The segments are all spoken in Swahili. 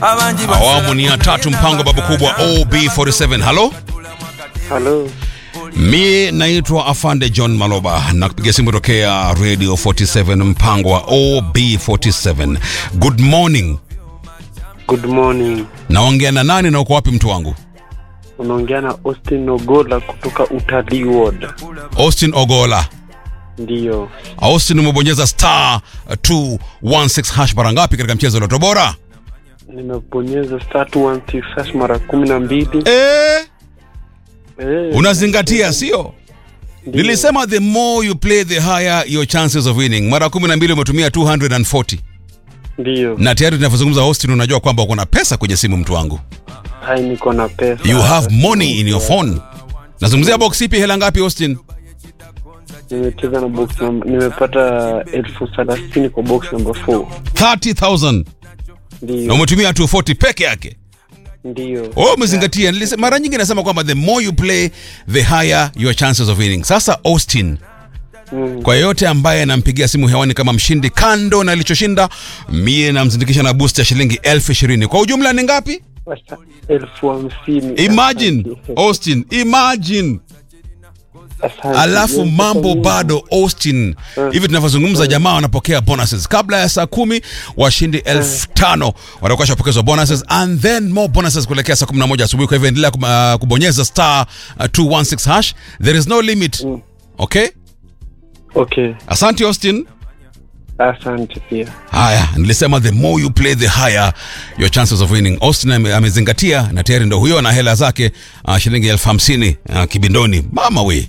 Awamu ni ya tatu, mpango babu kubwa OB47. Halo, Halo, mi naitwa Afande John Maloba na kupiga simu tokea Radio 47, mpango wa OB47. Good morning. good morning. Naongea na nani na uko wapi mtu wangu? Unaongea na Austin Ogola kutoka Utalii Ward. Austin Ogola. Ndiyo, Austin, umebonyeza star 216 hash mara ngapi katika mchezo wa Loto Bora? nimebonyeza star 216 hash mara kumi na mbili. Eh, Eh, unazingatia sio? ndiyo. Nilisema the more you play the higher your chances of winning. Mara 12 umetumia 240 Ndiyo, na tayari tunavyozungumza Austin, unajua kwamba uko na pesa kwenye simu mtu wangu. hai niko na pesa. You have money in your phone. Nazungumzia box ipi, hela ngapi Austin? Nimecheza na box number, nimepata elfu thelathini kwa box number 4. 30,000 na Ndiyo, umetumia 240 peke yake. ndiyo, Oh, umezingatia. Nilise- Mara nyingi nasema kwamba the more you play the higher your chances of winning. Sasa Austin, mm. kwa yeyote ambaye anampigia simu hewani kama mshindi, kando na alichoshinda, mie namzindikisha na boost ya shilingi elfu ishirini. Kwa ujumla ni ngapi? Sasa elfu hamsini. Imagine Asante. Austin, imagine. Asante. Alafu Yes, mambo sasa bado Austin, hivi tunavyozungumza, jamaa wanapokea bonuses kabla ya saa kumi. Washindi elfu tano watakuwa shapokezwa bonuses and then more bonuses kuelekea saa kumi na moja asubuhi. Kwa hivyo endelea kum- uh, kubonyeza star uh, 216 hash, there is no limit. Okay, Okay, asante Austin. asante pia. Haya, nilisema the more you play the higher your chances of winning. Austin ame- amezingatia na tayari ndo huyo na hela zake uh, shilingi elfu hamsini uh, kibindoni. Mama we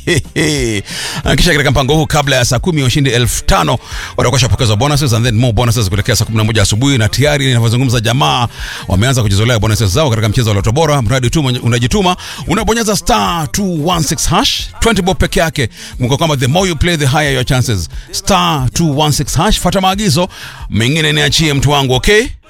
uh, kisha katika mpango huu kabla ya saa kumi washindi elfu tano watakuwa shapokezwa bonuses and then more bonuses kuelekea saa kumi na moja asubuhi, na tayari ninavyozungumza jamaa wameanza kujizolea bonuses zao katika mchezo wa Loto Bora. Mradi tu mwenye- unajituma unabonyeza star 216 hash 20 bob peke yake. Kumbuka kwamba the more you play the higher your chances. Star 216 hash, fuata maagizo mengine niachie mtu wangu, okay?